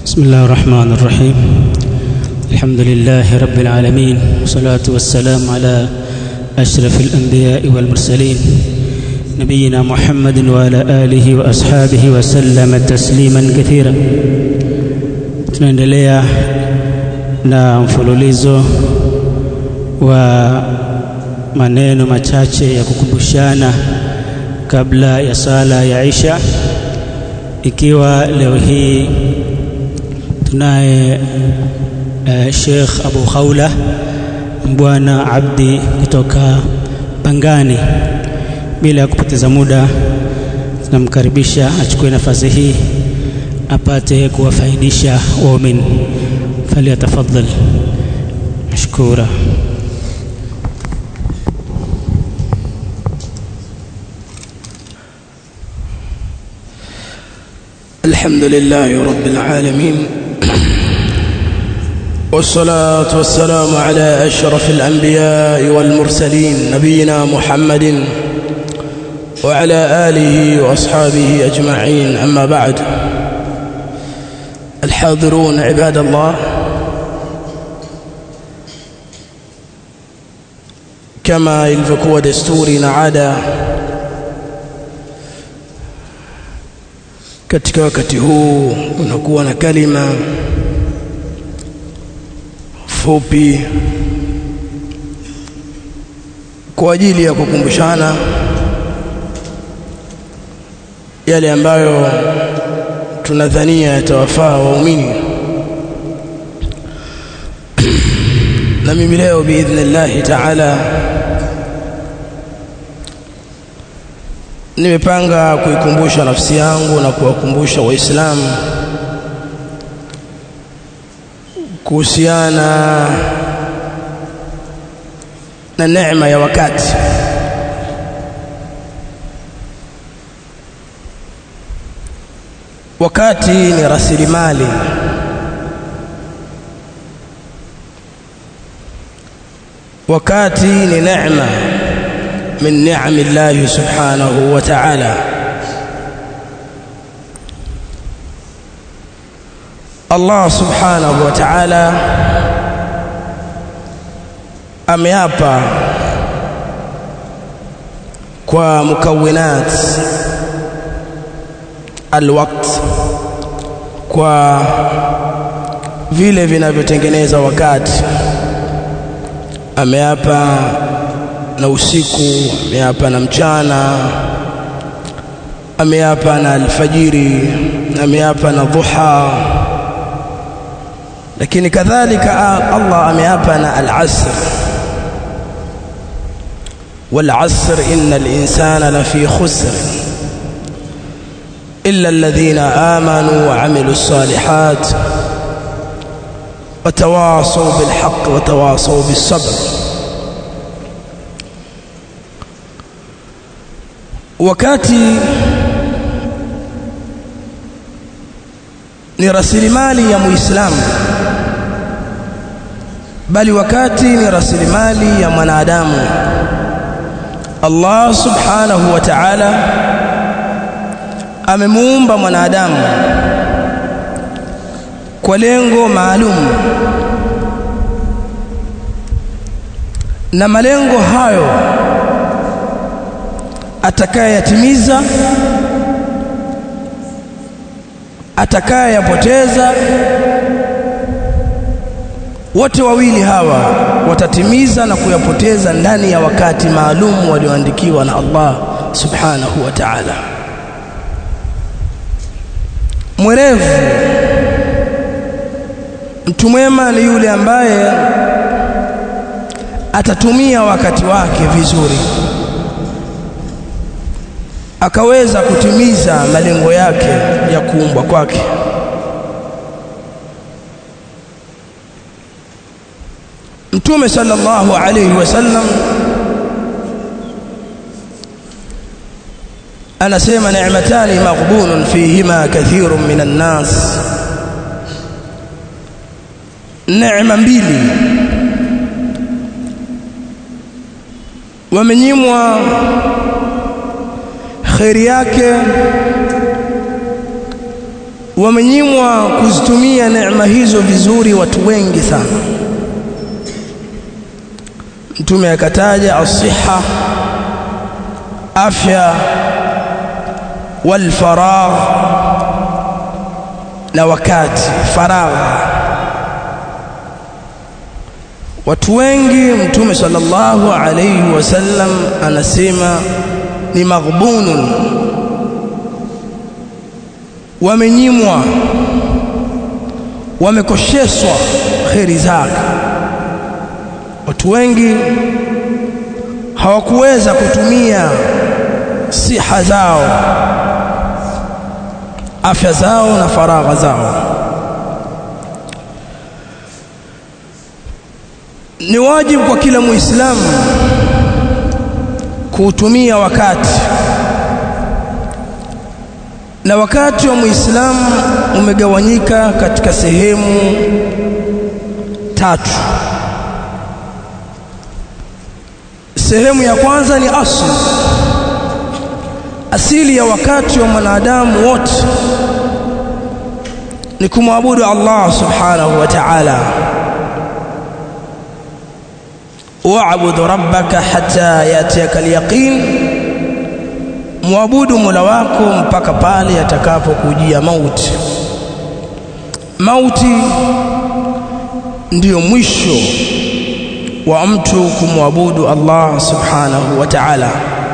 بسم الله الرحمن الرحيم الحمد لله رب العالمين والصلاة والسلام على أشرف الأنبياء والمرسلين نبينا محمد وعلى آله وأصحابه وسلم تسليما كثيرا tunaendelea na mfululizo wa maneno machache ya kukumbushana kabla ya sala ya Isha ikiwa leo hii tunaye uh, Sheikh Abu Khawla Mbwana Abdi kutoka Pangani. Bila ya kupoteza muda, tunamkaribisha achukue nafasi hii apate kuwafaidisha waumini. Falyatafadhal mashkura. الحمد لله رب العالمين والصلاة والسلام على أشرف الأنبياء والمرسلين نبينا محمد وعلى آله وأصحابه أجمعين أما بعد الحاضرون عباد الله كما ilivyokuwa desturi na ada katika wakati huu unakuwa na kalima fupi kwa ajili ya kukumbushana yale ambayo tunadhania yatawafaa waumini na mimi leo biidhnillahi taala nimepanga kuikumbusha nafsi yangu na kuwakumbusha waislamu kuhusiana na neema ya wakati wakati ni rasilimali wakati ni neema min ni'ami Allah subhanahu wa ta'ala Allah subhanahu wa ta'ala ameapa kwa mukawinat alwaqt kwa vile vinavyotengeneza wakati ameapa na usiku ameapa na mchana ameapa na alfajiri ameapa na dhuha lakini kadhalika Allah ameapa na al-asr wal-asr innal insana lafi khusr illa alladhina amanu wa amilus salihat وتواصوا بالحق وتواصوا بالصبر wakati ni rasilimali ya muislamu bali wakati ni rasilimali ya mwanadamu Allah subhanahu wa ta'ala amemuumba mwanadamu kwa lengo maalum na malengo hayo atakayeyatimiza atakayeyapoteza wote wawili hawa watatimiza na kuyapoteza ndani ya wakati maalum walioandikiwa na Allah subhanahu wa ta'ala mwerevu mtu mwema ni yule ambaye atatumia wakati wake vizuri akaweza kutimiza malengo yake ya kuumbwa kwake Mtume sallallahu alayhi wasallam anasema ni'matani maghbunun fihima kathirun minan nas neema mbili wamenyimwa kheri yake wamenyimwa kuzitumia neema hizo vizuri watu wengi sana mtume akataja asiha afya walfaragh na wakati faragha watu wengi mtume sallallahu alayhi wasallam anasema ni maghbunun wamenyimwa wamekosheswa kheri zake watu wengi hawakuweza kutumia siha zao afya zao na faragha zao ni wajibu kwa kila muislamu kuutumia wakati na wakati wa muislamu umegawanyika katika sehemu tatu sehemu ya kwanza ni asli asili ya wakati wa mwanadamu wote ni kumwabudu Allah subhanahu wa ta'ala wa'bud rabbaka hatta yatiyaka al-yaqin muabudu Mola wako mpaka pale yatakapokujia mauti mauti ndiyo mwisho wa mtu kumwabudu Allah subhanahu wa ta'ala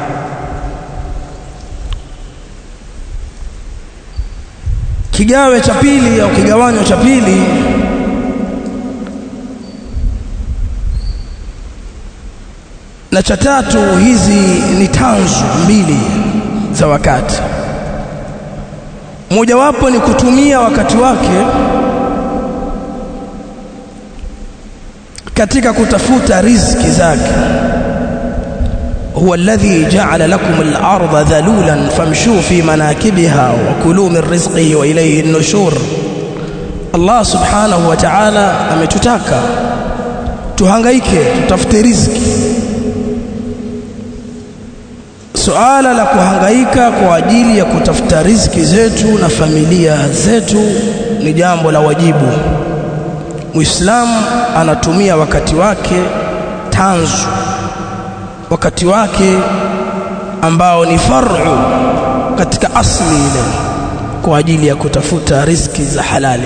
kigawe cha pili au kigawanyo cha pili na cha tatu hizi ni tanzu mbili za wakati mojawapo ni kutumia wakati wake katika kutafuta riziki zake huwa alladhi ja'ala lakum al-ardha dhalulan famshu fi manakibiha wa kulu min rizqihi wa ilayhi an-nushur Allah subhanahu wa ta'ala ametutaka tuhangaike tutafute riziki suala la kuhangaika kwa ajili ya kutafuta riziki zetu na familia zetu ni jambo la wajibu Muislamu anatumia wakati wake tanzu wakati wake ambao ni far'u katika asli ile kwa ajili ya kutafuta riziki za halali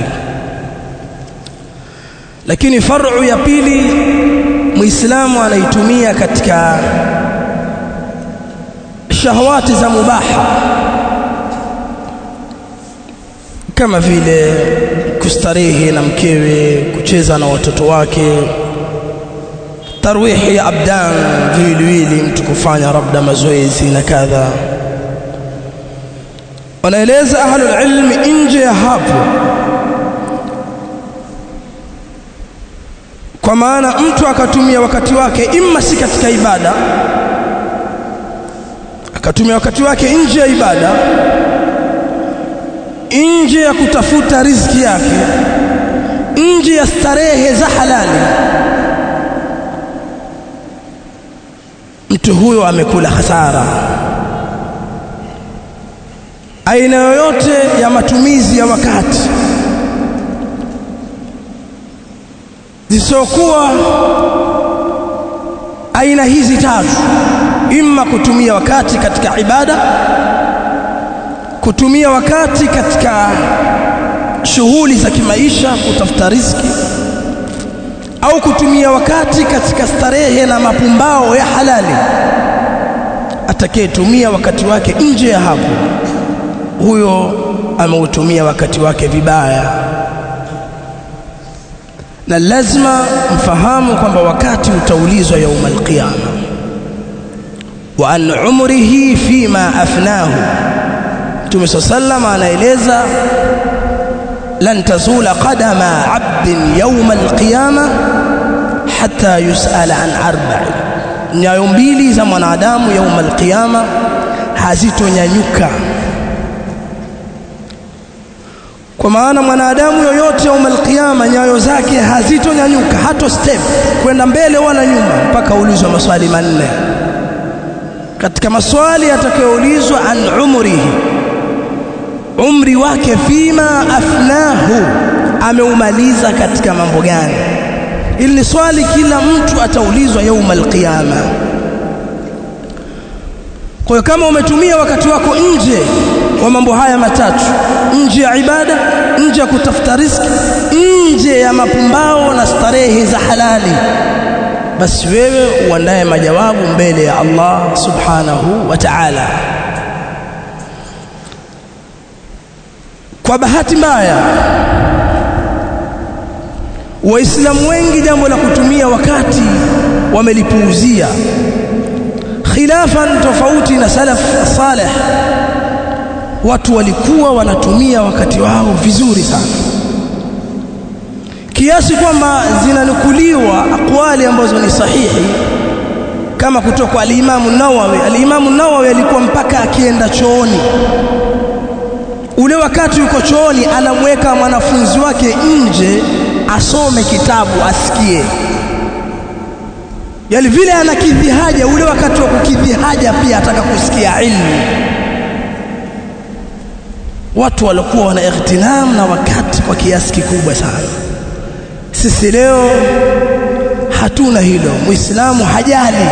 lakini far'u ya pili Muislamu anaitumia katika shahawati za mubaha kama vile kustarehe na mkewe kucheza na watoto wake tarwihi ya abdan viwiliwili mtu kufanya labda mazoezi na kadha wanaeleza ahlul ilmi nje ya hapo kwa maana mtu akatumia wakati wake imma si katika ibada akatumia wakati wake nje ya ibada nje ya kutafuta riziki yake nje ya starehe za halali mtu huyo amekula hasara aina yoyote ya matumizi ya wakati zisiokuwa aina hizi tatu imma kutumia wakati katika ibada kutumia wakati katika shughuli za kimaisha kutafuta riziki au kutumia wakati katika starehe na mapumbao ya halali atakayetumia wakati wake nje ya hapo huyo ameutumia wakati wake vibaya na lazima mfahamu kwamba wakati utaulizwa yauma alqiyama wa an umrihi fima afnahu Mtume sallam anaeleza lan tazula qadama 'abdin yawm al-qiyama hatta yus'ala an arba'i nyayo mbili za mwanadamu yawm al-qiyama hazitonyanyuka kwa maana mwanadamu yoyote yawm al-qiyama nyayo zake hazitonyanyuka hato step kwenda mbele wala nyuma mpaka ulizwe maswali manne katika maswali yatakayoulizwa an umrihi umri wake fima afnahu ameumaliza katika mambo gani ili ni swali kila mtu ataulizwa yauma alqiyama kwa hiyo kama umetumia wakati wako nje wa mambo haya matatu nje ya ibada nje ya kutafuta riziki nje ya mapumbao na starehe za halali basi wewe uandaye majawabu mbele ya Allah subhanahu wa ta'ala kwa bahati mbaya waislamu wengi jambo la kutumia wakati wamelipuuzia khilafan tofauti na salaf salih watu walikuwa wanatumia wakati wao vizuri sana kiasi kwamba zinanukuliwa akwali ambazo ni sahihi kama kutoka kwa al-Imam an-Nawawi al-Imam an-Nawawi alikuwa mpaka akienda chooni ule wakati yuko chooni anamweka mwanafunzi wake nje asome kitabu asikie yani vile anakidhi haja ule wakati wa kukidhi haja pia ataka kusikia ilmu watu walikuwa wana ightinam na wakati kwa kiasi kikubwa sana sisi leo hatuna hilo muislamu hajali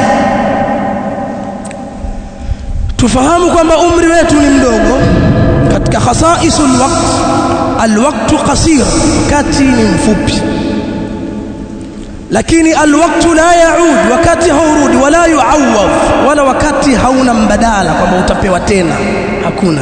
tufahamu kwamba umri wetu ni mdogo katika khasaisul waqt alwaqtu qasir wakati ni mfupi lakini alwaqtu la yaud wakati haurudi wala yuawad wala wakati hauna mbadala kwamba utapewa tena hakuna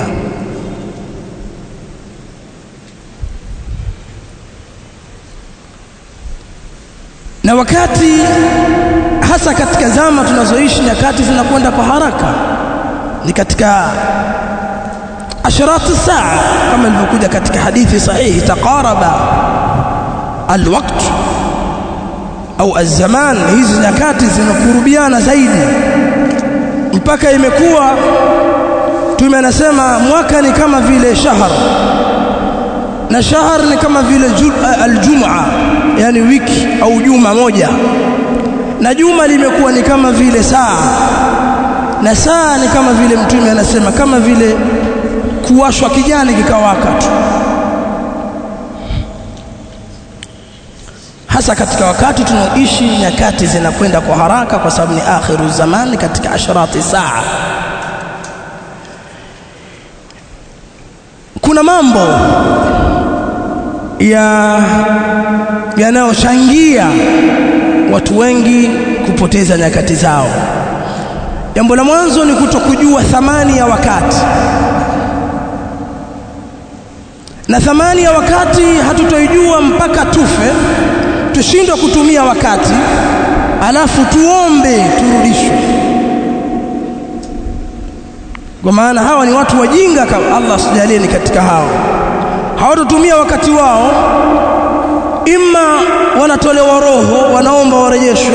na wakati hasa katika zama tunazoishi nyakati zinakwenda kwa haraka ni katika ashrati saa kama ilivyokuja katika hadithi sahihi taqaraba alwaqt au alzaman hizi nyakati zinakurubiana zaidi mpaka imekuwa tume anasema mwaka ni kama vile shahar na shahar ni kama vile aljumaa yani wiki au juma moja na juma limekuwa ni kama vile saa na saa ni kama vile mtume anasema kama vile kuwashwa kijani kikawaka tu hasa katika wakati tunaoishi nyakati zinakwenda kwa haraka kwa sababu ni akhiru zamani katika asharati saa kuna mambo ya yanayochangia watu wengi kupoteza nyakati zao jambo la mwanzo ni kutokujua thamani ya wakati na thamani ya wakati hatutoijua mpaka tufe tushindwe kutumia wakati alafu tuombe turudishwe kwa maana hawa ni watu wajinga kama Allah sijalie ni katika hao hawatotumia wakati wao imma wanatolewa roho wanaomba warejeshwe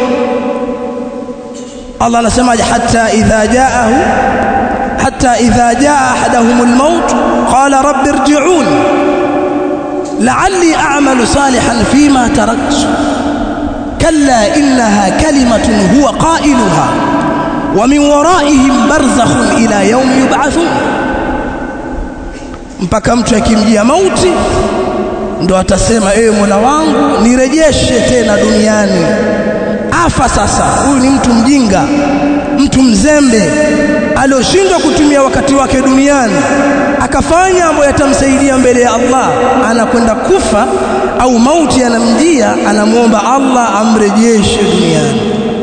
Allah anasemaje hatta idha jaahu hatta idha jaa ahaduhumul maut qala rabbi irji'un la'alli a'malu salihan fima taraktu kalla innaha kalimatun huwa qailuha wa min waraihim barzakhun ila yawmi yub'athun mpaka mtu akimjia mauti ndo atasema ewe Mola wangu nirejeshe tena duniani afa sasa huyu ni mtu mjinga mtu mzembe alioshindwa kutumia wakati wake duniani akafanya ambayo yatamsaidia mbele ya Allah anakwenda kufa au mauti anamjia anamwomba Allah amrejeshe duniani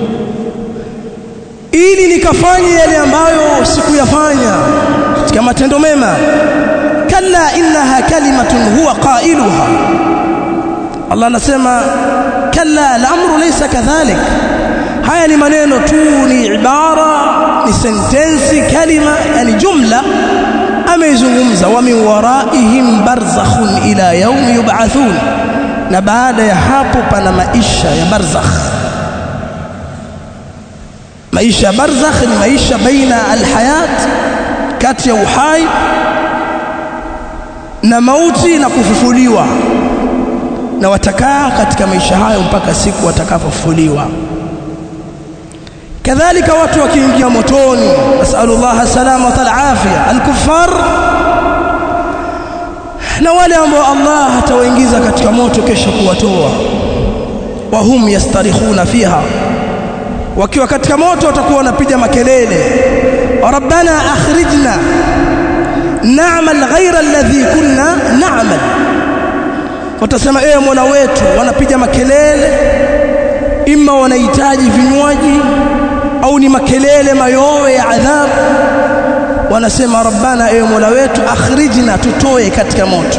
ili nikafanye yale ambayo sikuyafanya katika matendo mema kalla innaha kalimatun huwa qailuha Allah anasema kalla al-amru laysa kadhalik haya ni maneno tu ni ibara ni sentensi kalima yani jumla ameizungumza wa min waraihim barzakhun ila yaumi yub'athun na baada ya hapo pana maisha ya barzakh maisha ya barzakh ni maisha baina alhayat kati ya uhai na mauti na kufufuliwa na watakaa katika maisha hayo mpaka siku watakapofufuliwa kadhalika watu wakiingia motoni nasallallahu salama wal afia alkufar na wale ambao Allah atawaingiza katika moto kesho kuwatoa wahum yastarikhuna fiha wakiwa katika moto watakuwa wanapiga makelele rabbana akhrijna na'mal ghayra alladhi kunna na'mal watasema ewe mola wetu wanapiga makelele imma wanahitaji vinywaji au ni makelele mayowe ya adhabu wanasema rabbana ewe mola wetu akhrijna tutoe katika moto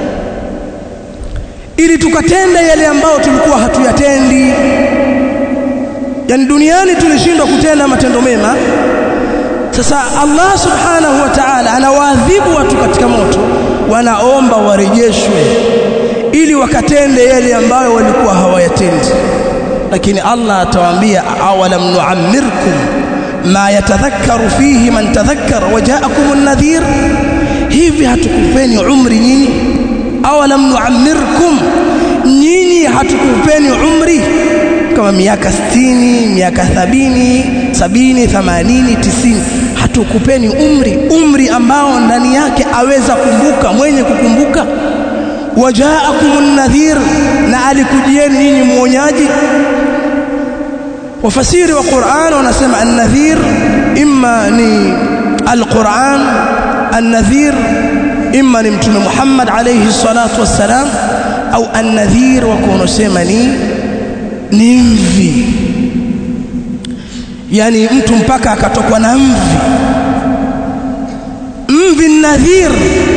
ili tukatende yale ambayo tulikuwa hatuyatendi yani duniani tulishindwa kutenda matendo mema sasa Allah subhanahu wa ta'ala anawaadhibu watu katika moto wanaomba warejeshwe ili wakatende yale ambayo walikuwa hawayatendi lakini Allah atawaambia awalam nu'ammirkum ma yatadhakkaru fihi man tadhakkara waja'akum an-nadhir hivi hatukupeni umri nyinyi awalam nu'ammirkum nyinyi hatukupeni umri kama miaka 60 miaka 70 70 80 90 hatukupeni umri umri ambao ndani yake aweza kumbuka mwenye kukumbuka wajaakumun nadhir na alikujieni nyinyi muonyaji wafasiri wa Qur'an wanasema an-nadhir imma ni al-Qur'an an-nadhir imma ni mtume Muhammad alayhi salatu wassalam au an-nadhir wa kuonosema ni ni mvi yani mtu mpaka akatokwa na mvi mvi nadhir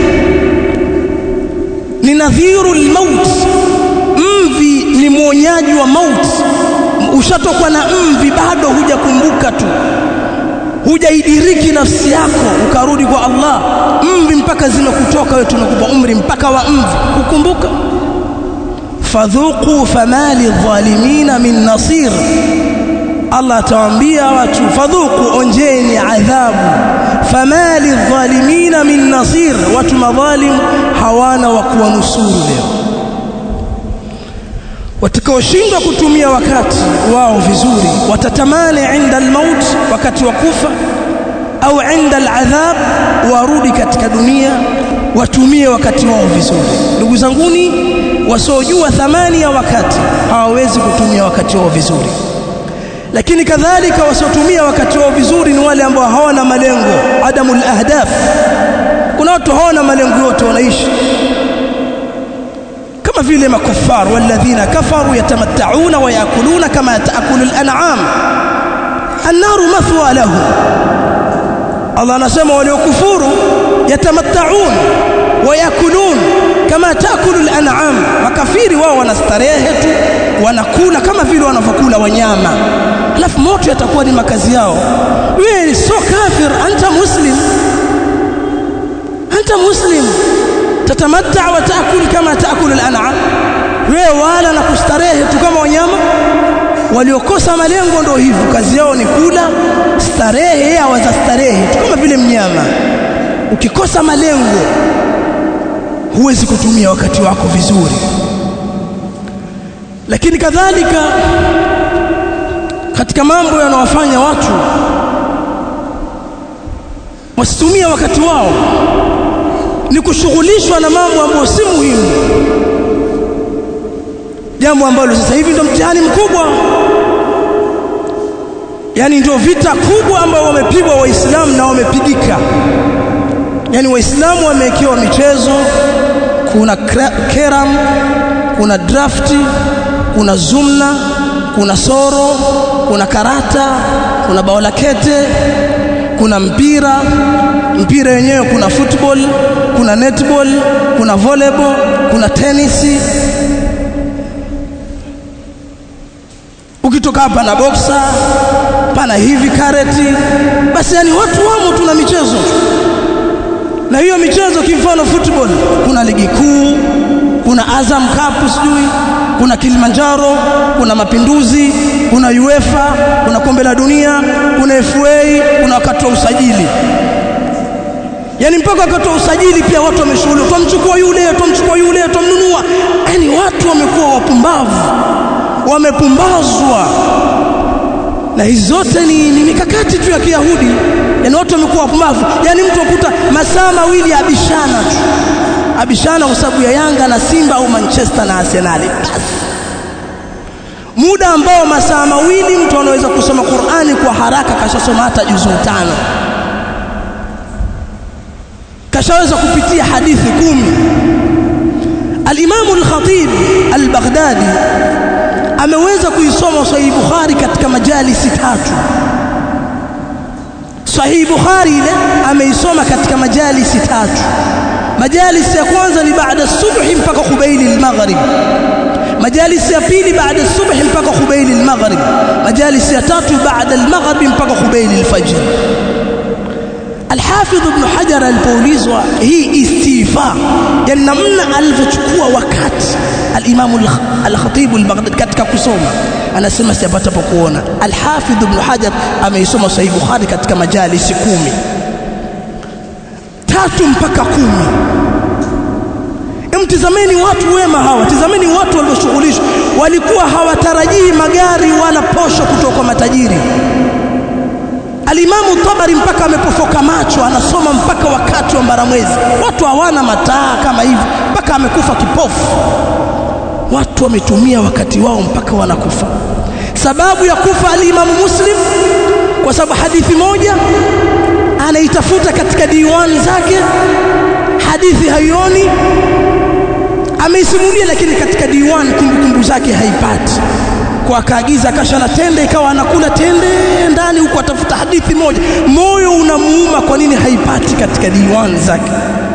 ni nadhiru almaut mvi ni mwonyaji wa maut ushatokwa na mvi bado hujakumbuka tu hujaidiriki nafsi yako ukarudi kwa Allah mvi mpaka zimekutoka wewe tunakupa umri mpaka wa mvi kukumbuka fadhuqu famali dhalimina min nasir Allah atawaambia watu fadhuqu onjeni adhabu famali dhalimina min nasir watu madhalim hawana wa kuwanusuru leo watakaoshindwa kutumia wakati wao vizuri watatamani inda almaut wakati wa kufa au inda aladhab warudi katika dunia watumie wakati wao vizuri ndugu zanguni wasiojua thamani ya wakati hawawezi kutumia wakati wao vizuri lakini kadhalika wasiotumia wakati wao vizuri ni wale ambao hawana malengo adamul ahdaf kuna watu hawana malengo yote wanaishi kama vile makufar walladhina kafaru yatamatta'una wa yakuluna kama ta'kulu al-an'am an-naru mathwa lahu Allah anasema waliokufuru yatamatta'un wa yakulun kama ta'kulu al-an'am makafiri wao wanastarehe tu wanakula kama vile wanavyokula wanyama alafu moto yatakuwa ni makazi yao wewe so kafir anta muslim anta muslim tatamatta wa taakul kama taakul al-an'am wewe wala na kustarehe tu kama wanyama waliokosa malengo ndio hivyo kazi yao ni kula starehe hawaza starehe tu kama vile mnyama ukikosa malengo huwezi kutumia wakati wako vizuri lakini kadhalika katika mambo yanawafanya watu wasitumie wakati wao ni kushughulishwa na mambo ambayo si muhimu jambo ambalo sasa hivi ndio mtihani mkubwa yani ndio vita kubwa ambao wamepigwa waislamu na wamepigika yani waislamu wamewekewa michezo kuna keram kuna drafti kuna zumna kuna soro kuna karata kuna bao la kete kuna mpira mpira wenyewe kuna football kuna netball kuna volleyball kuna tenisi ukitoka hapa na boxer pana hivi kareti basi yani watu wamo tuna michezo na hiyo michezo kimfano football kuna ligi kuu kuna Azam Cup sijui kuna Kilimanjaro kuna Mapinduzi kuna UEFA kuna kombe la dunia kuna FA kuna wakati wa usajili yani mpaka wakati wa usajili pia watu wameshughulika tumchukua yule tumchukua yule tumnunua yani watu wamekuwa wapumbavu wamepumbazwa na hizi zote ni, ni mikakati tu ya Kiyahudi yani watu wamekuwa wapumbavu yani mtu akuta masaa mawili abishana tu abishana kwa sababu ya Yanga na Simba au Manchester na Arsenal basi muda ambao masaa mawili mtu anaweza kusoma Qur'ani kwa haraka kashasoma hata juzu tano kashaweza kupitia hadithi kumi Al-Imam Al-Khatib Al-Baghdadi ameweza kuisoma Sahih Bukhari katika majalisi tatu Sahih Bukhari ile ameisoma katika majalisi tatu majalisi ya kwanza ni baada subhi mpaka kubaili al-maghrib majalisi ya pili baada subhi mpaka kubaili al-maghrib majalisi ya tatu baada al-maghrib mpaka kubaili al-fajr Al-Hafidh Ibn Hajar alipoulizwa hii istifa yani namna alivyochukua wakati al-Imam al-Khatib al-Baghdadi katika kusoma anasema sijapata pa kuona Al-Hafidh Ibn Hajar ameisoma Sahih Bukhari katika majalisi kumi tatu mpaka kumi Mtizameni watu wema hawa, tizameni watu walioshughulishwa, walikuwa hawatarajii magari wala posho kutoka kwa matajiri. Alimamu Tabari mpaka amepofoka macho, anasoma mpaka wakati wa mbaramwezi. Watu hawana mataa kama hivi, mpaka amekufa kipofu. Watu wametumia wakati wao mpaka wanakufa. Sababu ya kufa alimamu Muslim kwa sababu hadithi moja anaitafuta katika diwani zake, hadithi haioni, ameisimulia lakini katika diwani kumbukumbu zake haipati kwa akaagiza kasha na tende ikawa anakula tende ndani huko atafuta hadithi moja moyo unamuuma kwa nini haipati katika diwani zake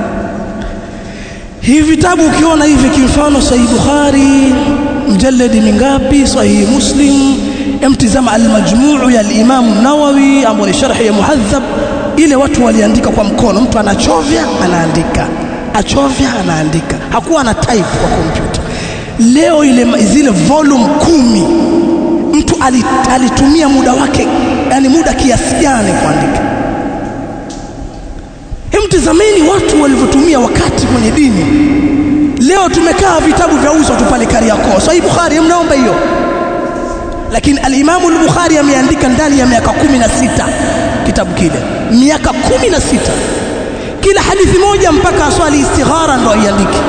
hivi vitabu ukiona hivi kimfano sahih bukhari mjaladi mingapi sahih muslim emtizama almajmuu ya al-imam nawawi ambao ni sharhi ya muhadhab ile watu waliandika kwa mkono mtu anachovya anaandika achovya anaandika hakuwa na type kwa kompyuta leo ile zile volume kumi mtu alitumia muda wake yani muda kiasi gani kuandika Mtizameni watu walivyotumia wakati kwenye dini. Leo tumekaa vitabu vya uzwa tu pale Kariakoo. Sahih Bukhari mnaomba hiyo. Lakini al-Imam al-Bukhari ameandika ndani ya miaka kumi na sita kitabu kile. Miaka kumi na sita Kila hadithi moja mpaka aswali istighara ndo aiandike.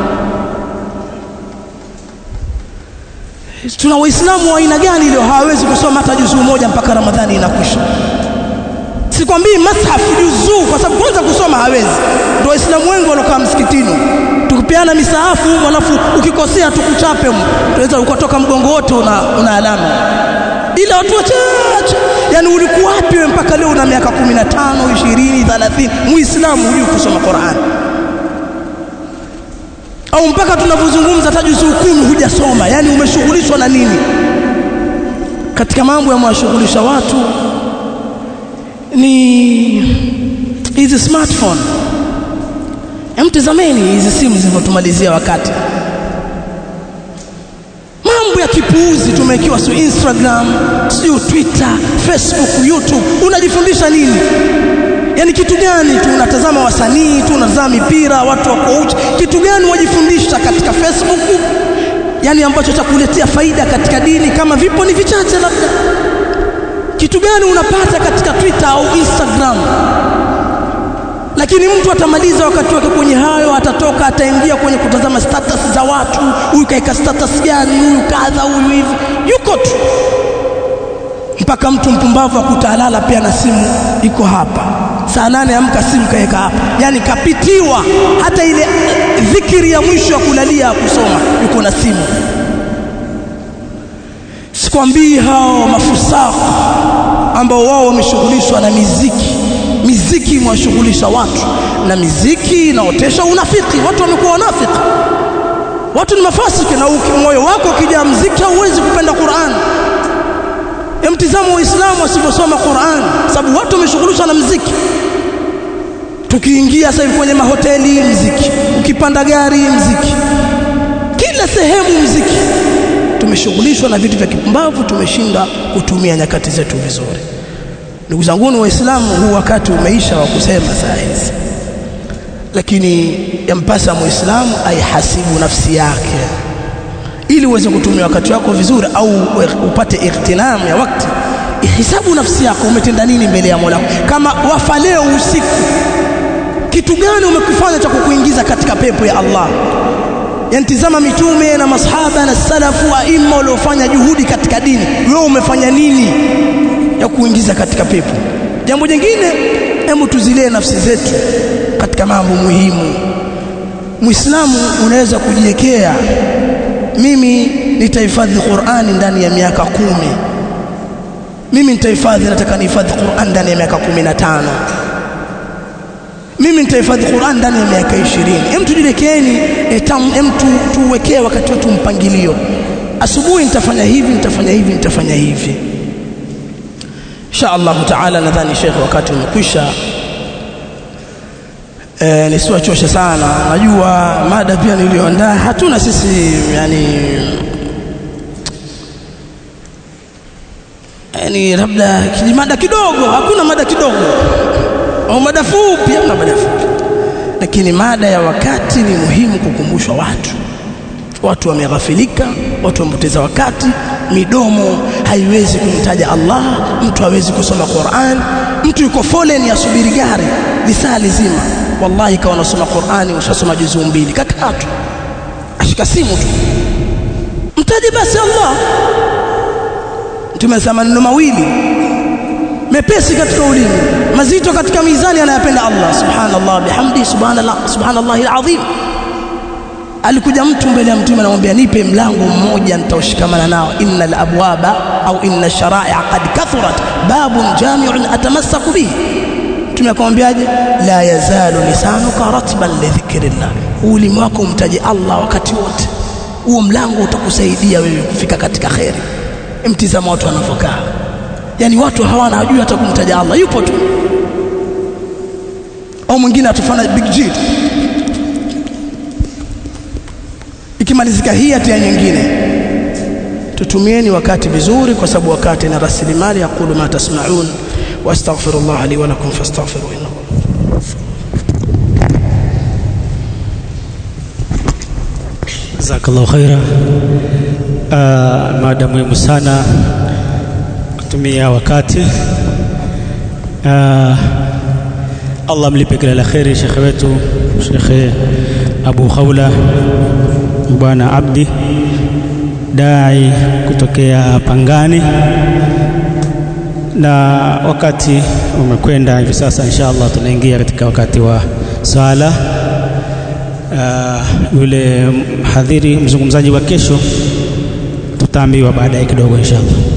Tuna Waislamu wa aina gani leo hawawezi kusoma hata juzuu moja mpaka Ramadhani inakwisha? sikwambii mashafu juzuu kwa sababu kwanza kusoma hawezi ndio waislamu wengi walokaa msikitini tukipeana misahafu alafu ukikosea tukuchape tunaweza ukatoka mgongo wote una, una alama ila watu wachache yani ulikuwa wapi wewe mpaka leo una miaka 15 20 30 muislamu hujui kusoma Qur'an au mpaka tunavyozungumza hata juzuu kumi hujasoma yani umeshughulishwa na nini katika mambo yamewashughulisha watu ni hizi smartphone emtizameni hizi simu zilivyotumalizia wakati mambo ya kipuuzi tumewekiwa su Instagram sio Twitter Facebook YouTube unajifundisha nini yani kitu gani tu unatazama wasanii tu unatazama mipira watu wako uchi kitu gani wajifundisha katika Facebook yani ambacho cha kuletea faida katika dini kama vipo ni vichache labda kitu gani unapata katika Twitter au Instagram lakini mtu atamaliza wakati wake kwenye hayo atatoka ataingia kwenye kutazama status za watu huyu kaika status gani huyu kadha huyu hivi yuko tu mpaka mtu mpumbavu akutalala pia na simu iko hapa saa nane amka simu kaeka hapa yani kapitiwa hata ile dhikiri ya mwisho ya kulalia kusoma yuko na simu sikwambii hao mafusaka ambao wao wameshughulishwa na miziki miziki imewashughulisha watu na miziki inaotesha unafiki watu wamekuwa wanafiki watu ni mafasiki na moyo wako ukijaa mziki hauwezi kupenda Qur'an mtizamo waislamu wasivyosoma Qur'an sababu watu wameshughulishwa na mziki tukiingia sasa hivi kwenye mahoteli mziki ukipanda gari mziki kila sehemu mziki tumeshughulishwa na vitu vya kipumbavu tumeshinda kutumia nyakati zetu vizuri ndugu zangu waislamu huu wakati umeisha wa kusema saa hizi lakini yampasa muislamu aihasibu nafsi yake ili uweze kutumia wakati wako vizuri au upate ightinam ya wakati ihisabu nafsi yako umetenda nini mbele ya Mola kama wafa leo usiku kitu gani umekifanya cha kukuingiza katika pepo ya Allah yani tizama mitume na masahaba na salafu aima waliofanya juhudi katika dini wewe umefanya nini ya kuingiza katika pepo jambo jingine hebu tuzilee nafsi zetu katika mambo muhimu muislamu unaweza kujiwekea mimi nitahifadhi Qur'ani ndani ya miaka kumi mimi nitahifadhi nataka nihifadhi Qur'an ndani ya miaka kumi na tano mimi nitahifadhi Qur'an ndani ya miaka 20 hem tujiwekeni hem tuwekee wakati wetu mpangilio asubuhi nitafanya hivi nitafanya hivi nitafanya hivi insha Allah taala nadhani Sheikh wakati umekwisha e, nisiwachoshe sana najua mada pia nilioandaa hatuna sisi yani yani labda kijimada kidogo hakuna mada kidogo au mada fupi au mada fupi lakini mada ya wakati ni muhimu kukumbushwa watu watu wameghafilika watu wamepoteza wakati midomo haiwezi kumtaja Allah mtu hawezi kusoma Qur'an mtu yuko foleni asubiri gari lisaa lizima wallahi kawa unasoma Qur'ani ushasoma juzuu mbili kakaa tu ashika simu tu mtaje basi Allah tumesema maneno mawili mepesi katika ulimi mazito katika mizani anayapenda Allah subhanallah bihamdi subhanallah subhanallahi alazim alikuja mtu mbele ya mtume anamwambia nipe mlango mmoja nitaushikamana nao innal abwaba au inna shara'a qad kathurat babun jami'un atamassaku bihi mtume akamwambiaje la yazalu lisanuka ratban li dhikrillah ulimi wako umtaje Allah wakati wote huo mlango utakusaidia wewe kufika katika khairi mtizama watu wanavyokaa yani watu hawana hajui hata kumtaja Allah yupo tu au mwingine atufanya big G ikimalizika hii atia nyingine tutumieni wakati vizuri kwa sababu wakati na rasilimali yaqulu ma tasma'un wastaghfirullah li wa lakum fastaghfiru innahu jazakallahu khaira uh, mada muhimu sana kutumia wakati uh, Allah mlipe kila la kheri shekhe wetu shekhe Abu Khawla bwana Abdi dai kutokea Pangani na wakati umekwenda hivi sasa insha Allah tunaingia katika wakati wa sala uh, yule mhadhiri mzungumzaji wa kesho tutaambiwa baadaye kidogo insha Allah